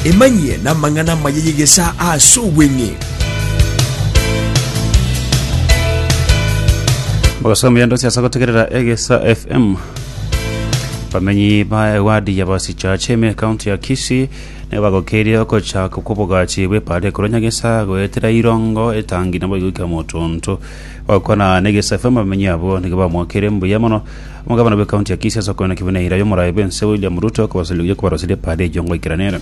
emanyie na mang'ana mayeyegesa ase obweng'e bagasomia ndo siasa gutegerera egesa fm bamenyi ba ewadi ya basichacheme kaunti ya kisi ne bagokeria okochaka kwobogachi bwepare koronyagesa goetera irongo etangi nabo igwika motonto bakona negesa fm bamenyi abo nige bamwakere mbuya mono omugabana bwe kaunti ya kisi asokona kibuneira yomorayi bense william ruto kobasiliye kobarosire pare ejongo ikiranera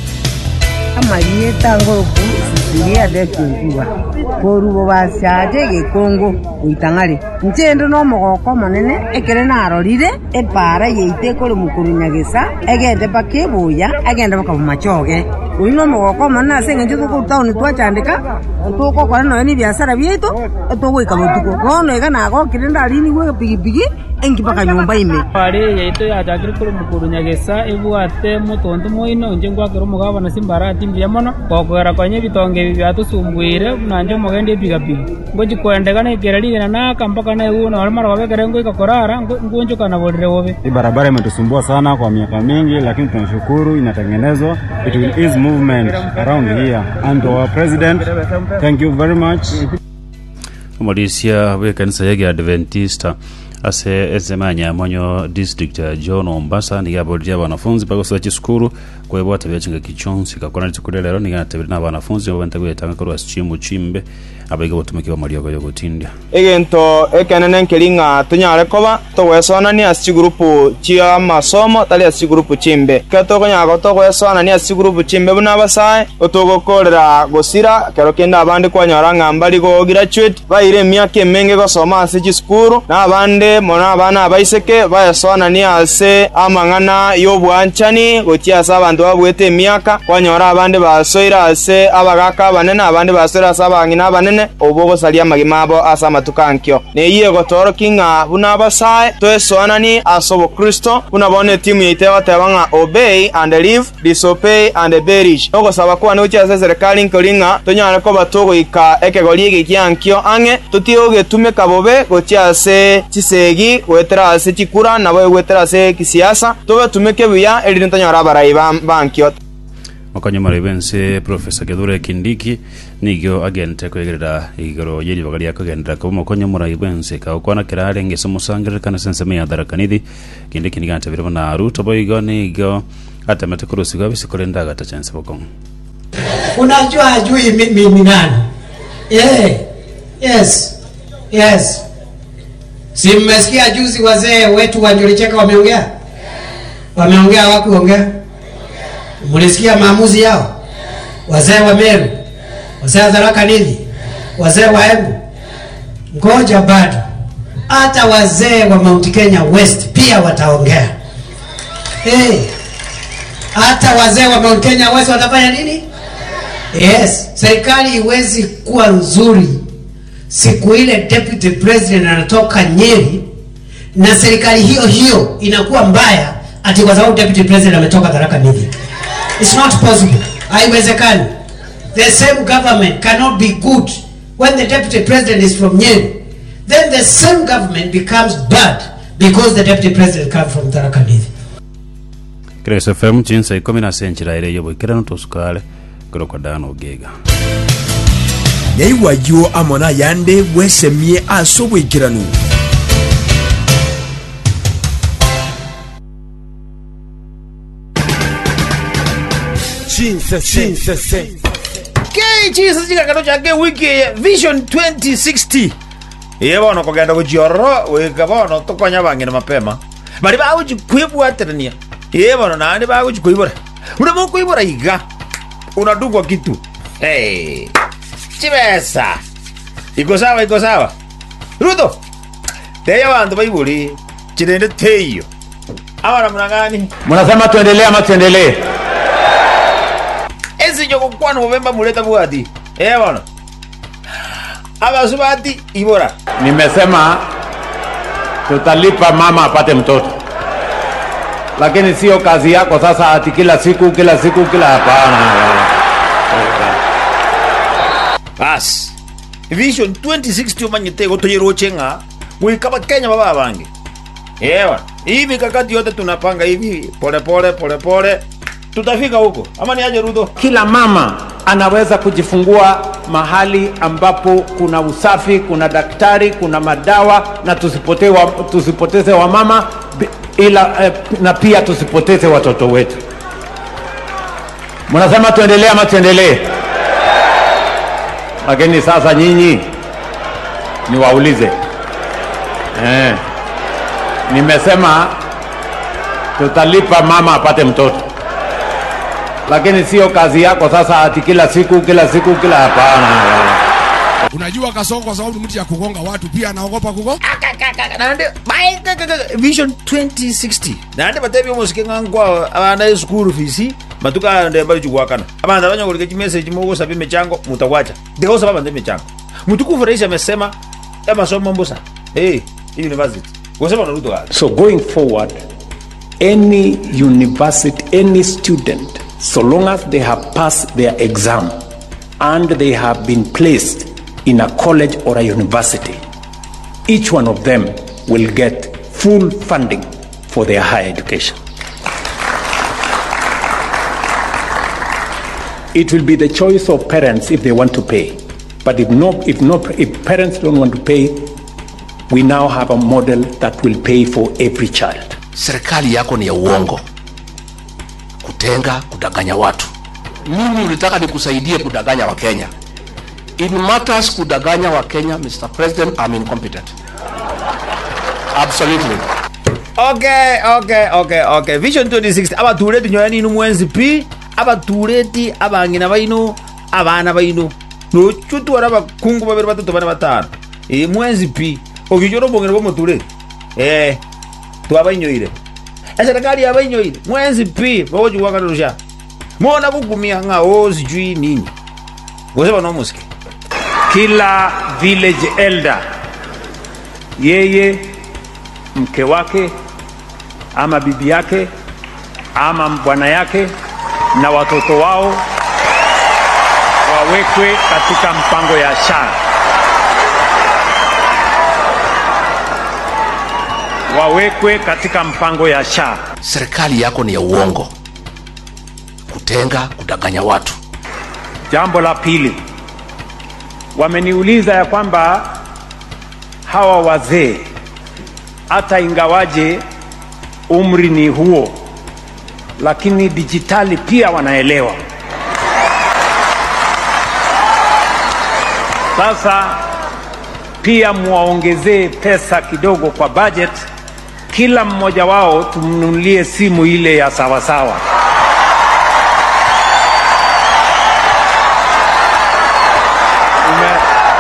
amarieta ngoroku sisiria ndekungua korubo basiaje gikungu uitang'ari nchindi no mogoko monene ekere narorire epara yeite kuri mukuru nyagisa egende bakibuya egende bakabumachoge uyu no mogoko monene ase eng'encho tukuru tauni twachandika tukokora noyo ni biasara biaitu etugwika botuko bono iga nagokire ndarinigwe pigipigi enki mpaka nyumba ime pare yaito yachakire kuri mukuru nyagesa ebwate motonto moino inche ngwakire omogabana simbarati mbuya mono gokogera konya ebitonge ebi biatusumbuire nanje omogenda epigapiga ngochi kwendekana ekera rigena naka mpaka naeguo nore mara babekere ngoika korara ngunchuka borire bobe Hii barabara imetusumbua sana kwa miaka mingi, lakini tunashukuru inatengenezwa. It will ease movement around here. And to our president, thank you very much. omulisia bw'ekanisa yege adventista ase esemanya monyo district ya john ombasa nigabolire abanafunzi bagosoa chisukuru kwebwata byachinga kichonsi kakona litukule lero niganatebire na abanafunzi babente gwetanga korwa chimu chimbe abaiga botumikibwa mariogo yogotindya egento ekenene nkeri ng'a tonyare koba togwesonania ase chigurupu chia masomo tari ase chigurupu chimbe ke tokonyaka togwesonania ase chigurupu chimbe buna abasae otogokorera gosira kero kende abande kwanyora ng'a mbari go graduate baire emiaka emenge gosoma ase chisukuru na abande mono abana abaiseke baesonania ase amang'ana y'obwanchani gochia ase abanto babwete emiaka kwanyora abande basoire ase abagaka abanene abande basoire ase abang'ina abanene obo ogosaria amagima abo ase amatuko ankio neyie gotoroki ng'a buna abasae toesoanani ase obokristo buna bono etimu yaite goteba ng'a obey and live disobey and berish ogosaba kwane gochia ase eserikali nkori ng'a tonyare koba togoika ekegori ege kiankio ang'e totige gogetumeka bobe gochia ase chisegi goetera ase chikura nabo egwetera ase kisiasa tobetumeke buya erinde tonyora abarai ba- bankio okonyo mari bense profesa gethure kindiki nigio agente kwegerera igoro yeribaga ria kugendera kuba mokonyo murai bense kaukwana kirare ngese musangire kana sense me yadara kanidi kindiki nigante birimo na ruto boigo nigo atemete kurusiga bisikore ndaga tachense bokong unajua hajui mi- mimi nani yeah. yes yes si mmesikia juzi wazee wetu wa Njuricheka wameongea wameongea wakuongea mlisikia maamuzi yao wazee wa Meru wazee wa Tharaka Nithi wazee wa Embu ngoja bado hata wazee wa Mount Kenya West pia wataongea hey. hata wazee wa Mount Kenya West watafanya nini Yes, serikali iwezi kuwa nzuri siku ile deputy president anatoka Nyeri na serikali hiyo hiyo inakuwa mbaya ati kwa sababu deputy president ametoka Tharaka Nithi. It's not possible. Haiwezekani. The same government cannot be good when the deputy president is from Nyeri. Then the same government becomes bad because the deputy president comes from Tharaka Nithi. Grace FM chinsa ikumi na senchira ire yobo ikirano tosukale kuro kwa dano gega nyaiwayo amona yande bwesemie ase obwekiranu kechisa chikakano chake wiki eye vision 2060 iye bono kogenda gochiororo wika bono tokonya bang'ina mapema bari bagochikwibwaterania iye bono nandi bagochikoibora una mokoibora iga unadungwa kitu hey. chibesa iko sawa iko sawa ruto teya bantu baiburi chirende teiyo abana munang'ani mnasema tuendelee ama tuendelee esinyo gokwana obemba muleta bwati eh bono abasu bati ibora nimesema tutalipa mama apate mtoto lakini sio kazi yako sasa ati kila siku kila siku kila hapana bas vision 2060 omanyete gotoyeroche ng'a gwika bakenya baba bange ewa hii mikakati yote tunapanga hivi pole pole pole pole tutafika huko ama ni aje ruto Kila mama anaweza kujifungua mahali ambapo kuna usafi, kuna daktari, kuna madawa, na tusipoteze wa, tusipoteze wamama bi- ila eh, na pia tusipoteze watoto wetu. Mnasema tuendelee ama tuendelee? Lakini sasa nyinyi niwaulize, eh, nimesema tutalipa mama apate mtoto lakini sio kazi yako sasa ati kila siku kila siku kila hapana Unajua Kasongo kwa sababu ni mtu ya kugonga watu pia anaogopa kugonga. nande bai- ka- ka- ka- vision 2060 nande batebi omosike ng'ankwa abana esukuru fisi matuka nde bali chugwakana abanza banyogolike chimessage mogosaba emechango mutakwacha ndikosaba abanza emechango mutukufu rais amesema amasomo mbusa hey, university gosema naruto gake So going forward, any university, any student, so long as they have passed their exam and they have been placed in a college or a university, each one of them will get full funding for their higher education. It will be the choice of parents if they want to pay. But if no, if no, if parents don't want to pay, we now have a model that will pay for every child. serikali yako ni ya uongo kutenga kudanganya watu mimi ulitaka nikusaidie kudanganya wakenya in matters kudanganya wakenya mr president i'm incompetent absolutely okay okay okay okay vision 2060 abatureti nyoya ninu mwenzi pi abatureti abang'ina baino abana baino nochutwara abakungu babiri batatu bane batano e mwenzi pi ogichora obong'ina bwa omotureti eh twabainyoire eserikali yabainyoire mwenzi pi bagochigwakana rusha mona gugumia ng'ao sijui nini goseba nomusike Kila village elder, yeye, mke wake ama bibi yake ama bwana yake na watoto wao wawekwe katika mpango ya SHA. Wawekwe katika mpango ya SHA. serikali yako ni ya uongo kutenga kudanganya watu Jambo la pili, wameniuliza ya kwamba hawa wazee hata ingawaje umri ni huo, lakini dijitali pia wanaelewa. Sasa pia muwaongezee pesa kidogo kwa budget, kila mmoja wao tumnunulie simu ile ya sawasawa. Ume-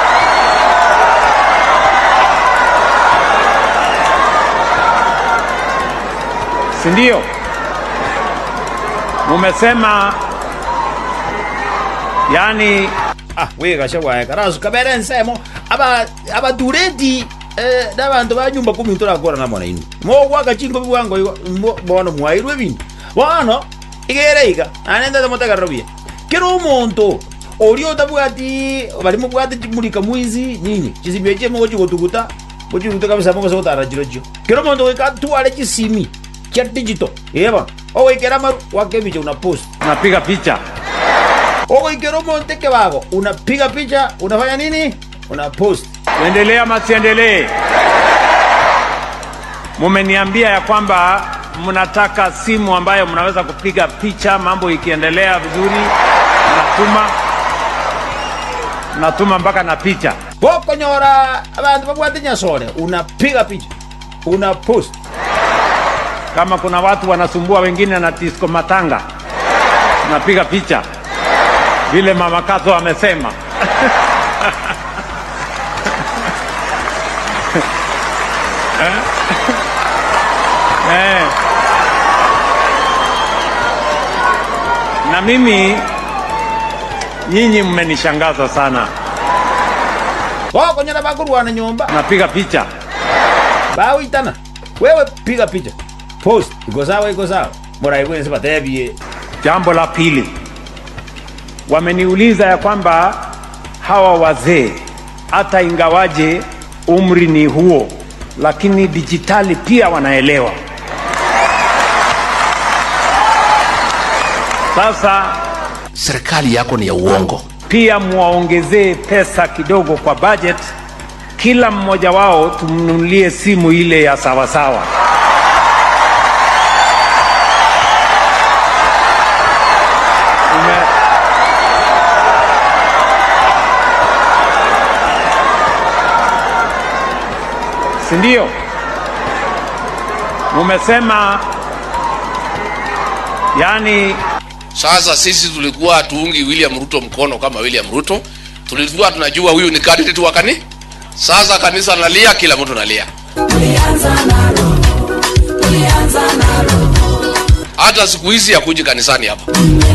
si ndio? Mumesema yani ah wegasha bwaye karasu kabere nsemo aba abatureti eh, n'abantu ba nyumba kumi turakora na mwana inu mogwaka chingo biwango igo mbo- bono mwairwe bintu bono igere iga anenda mutagarro bia kero omonto orio otabwati bari mubwate chimulika mwizi nini chisibia chie mogo chigotuguta mochiguta kabisa mogo segotara chiro chio kero omonto goika tware chisimi kia digital eba ogoikera maru wakebicha una post unapiga picha ogoikera omonte kebago unapiga picha unafanya nini una post tuendelee ama tuendelee? Mumeniambia ya kwamba mnataka simu ambayo mnaweza kupiga picha, mambo ikiendelea vizuri, mnatuma mnatuma mpaka na picha. gokonyora abandu babwate nyasore unapiga picha una post Kama kuna watu wanasumbua wengine na disco matanga, unapiga picha vile mama Kato amesema. Eh? Eh. Na mimi nyinyi mmenishangaza sana, gokonyora bakurwana nyomba napiga picha bawitana wewe piga picha post iko sawa iko sawa morai kwense batebie Jambo la pili, wameniuliza ya kwamba hawa wazee hata ingawaje umri ni huo, lakini dijitali pia wanaelewa. Sasa serikali yako ni ya uongo. pia muwaongezee pesa kidogo kwa budget, kila mmoja wao tumnunulie simu ile ya sawasawa. Ume- si ndio? Umesema yani Sasa sisi tulikuwa hatuungi William Ruto mkono kama William Ruto, tulikuwa tunajua huyu ni candidate wa kani. Sasa kanisa nalia, kila mtu nalia. Hata siku hizi hakuji kanisani hapa.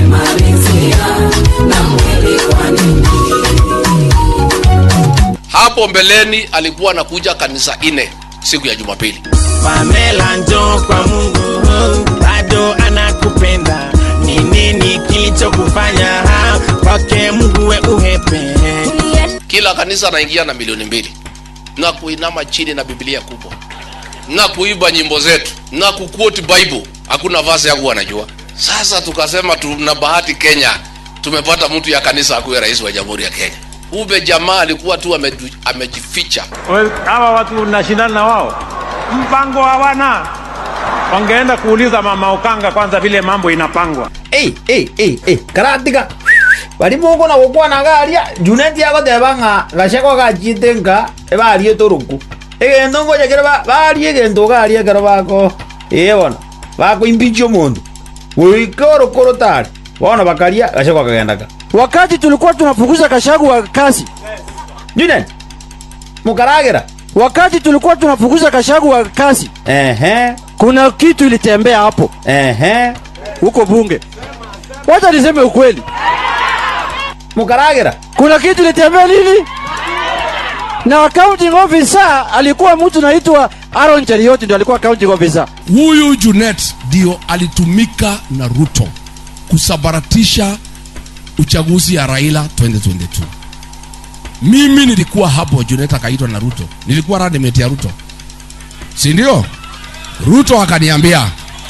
Hapo mbeleni alikuwa anakuja kanisa ine siku ya Jumapili. Pamela njoo kwa Mungu bado anakupenda. Ni nini kilichokufanya ha? kwake Mungu we uhepe? Kila kanisa anaingia na milioni mbili na kuinama chini na Biblia kubwa na kuiba nyimbo zetu na kuquote Bible, hakuna vasi yangu wanajua. Sasa tukasema tuna bahati Kenya, tumepata mtu ya kanisa akuwe rais wa jamhuri ya Kenya. Ube jamaa alikuwa tu amedu- amejificha. We- hawa watu unashindana na wao, mpango hawana. Wangeenda kuuliza mama Ukanga kwanza vile mambo inapangwa. ei ei ei ei karatiga bari moko na gukwana garia juneti agoteba ng'a gaceko gachite nka ebarie toruku egento ngojekere ba- barie egento garie ekero bako ĩĩ bono bakoimpichia omonto goika orokoro tari bono bakaria gaceko kagendaga wakati tulikuwa tunafukuza Gachagua kazi junet mukaragera wakati tulikuwa tunafukuza Gachagua kazi ehe kuna kitu ilitembea hapo ehe huko bunge wacha niseme ukweli mukaragera kuna kitu ilitembea nini na accounting officer alikuwa mtu naitwa Aaron Cherioti ndio alikuwa accounting officer huyu Junet ndio alitumika na Ruto kusabaratisha uchaguzi ya Raila 2022. Mimi nilikuwa hapo, Junet akaitwa na Ruto, nilikuwa running mate ya Ruto, si ndio? Ruto akaniambia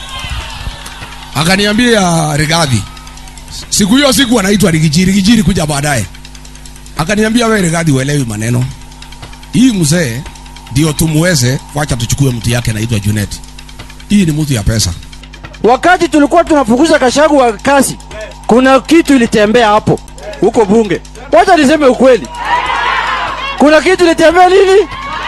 akaniambia Rigathi, siku hiyo siku anaitwa Rigiji, Rigiji kuja baadaye, akaniambia wewe Rigathi, uelewi maneno hii mzee ndio tumuweze, wacha tuchukue mtu yake anaitwa Junet. Hii ni mtu ya pesa. wakati tulikuwa tunafukuza Gachagua kazi kuna kitu ilitembea hapo huko bunge wacha niseme ukweli kuna kitu ilitembea nini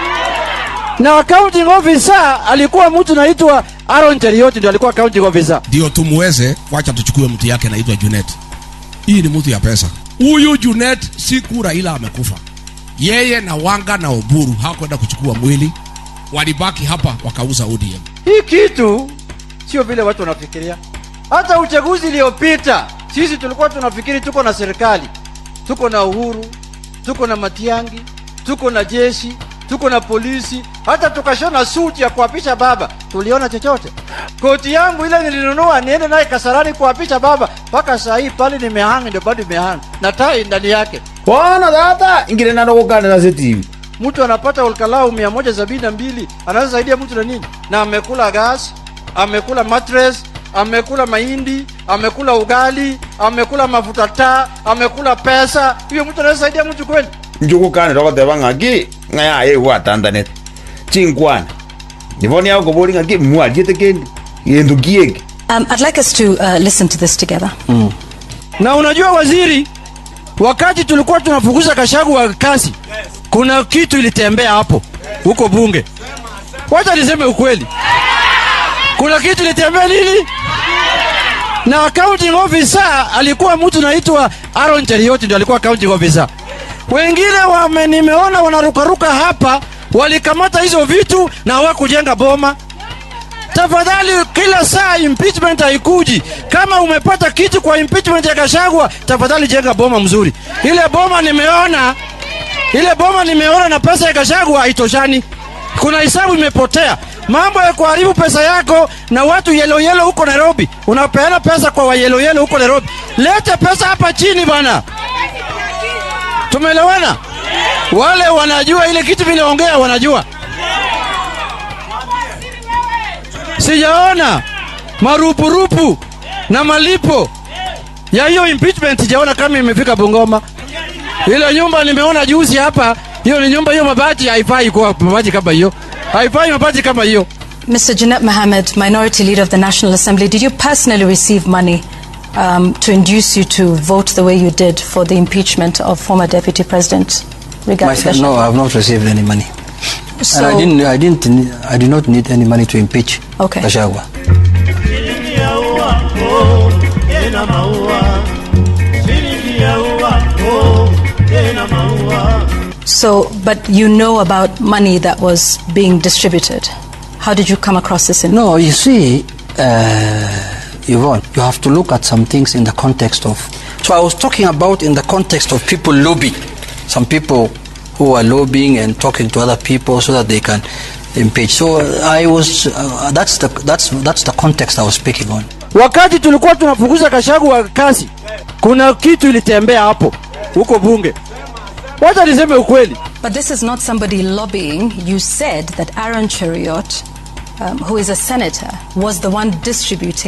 na accounting officer alikuwa mtu naitwa Aaron Cherioti ndio alikuwa accounting officer ndio tumuweze, wacha tuchukue mtu yake anaitwa Junet. Hii ni mtu ya pesa. Huyu Junet siku Raila amekufa, yeye na Wanga na Oburu hawakwenda kuchukua mwili, walibaki hapa wakauza ODM. hii kitu sio vile watu wanafikiria hata uchaguzi iliyopita sisi tulikuwa tunafikiri tuko na serikali tuko na uhuru tuko na matiangi tuko na jeshi tuko na polisi hata tukashona suti ya kuapisha baba tuliona chochote koti yangu ile nilinunua niende naye kasarani kuapisha baba mpaka saa hii pale nimehanga ndio bado imehanga na tai ndani yake bono tata ingire nando gukanira setivi mtu anapata ulkalau mia moja sabini na mbili anaweza saidia mtu na nini na amekula gas amekula mattress amekula mahindi amekula ugali amekula mafuta taa amekula pesa hiyo mtu anaweza saidia mtu kweli njugukanira goteba ng'aki ng'aya ĩgwatandanete chinkwana niboni agokobori ng'aki mwariete kendi gĩntũ kiĩngĩ Um, I'd like us to uh, listen to this together. na unajua waziri wakati tulikuwa tunafukuza Gachagua kazi kuna kitu ilitembea hapo huko bunge wacha niseme ukweli kuna kitu ilitembea nini na accounting officer alikuwa mtu naitwa Aaron Cherioti ndio alikuwa accounting officer wengine wame nimeona wanarukaruka hapa walikamata hizo vitu na hawakujenga boma tafadhali kila saa impeachment haikuji kama umepata kitu kwa impeachment ya Gachagua tafadhali jenga boma mzuri ile boma nimeona ile boma nimeona na pesa ya Gachagua haitoshani kuna hisabu imepotea mambo ya kuharibu pesa yako na watu yelo yelo huko Nairobi unapeana pesa kwa wayelo yelo huko Nairobi lete pesa hapa chini bwana tumeelewana wale wanajua ile kitu vinaongea wanajua sijaona marupurupu na malipo ya hiyo impeachment sijaona kama imefika Bungoma. Ile nyumba nimeona juzi hapa, hiyo ni nyumba hiyo, mabati haifai kwa mabati kama hiyo, haifai mabati kama hiyo. Mr. Janet Mohammed, Minority Leader of the National Assembly, did you personally receive money um, to induce you to vote the way you did for the impeachment of former Deputy President Rigathi Myself, no, Gachagua? I have not received any money. So- and I didn't, I didn't, ne- I did not need any money to impeach Okay. Gachagua. tena maua shilingi ya ua oh, tena maua So, but you know about money that was being distributed. How did you come across this? In- No, you see, uh, Yvonne, you have to look at some things in the context of. So I was talking about in the context of people lobbying. Some people who are lobbying and talking to other people so that they can impeach. So I was. Uh, that's the that's that's the context I was speaking on. Wakati tulikuwa tunafukuza Gachagua kazi, kuna kitu ilitembea hapo huko bunge. Wacha niseme ukweli. But this is not somebody lobbying. You said that Aaron Cheriot, um, who is a senator, was the one distributing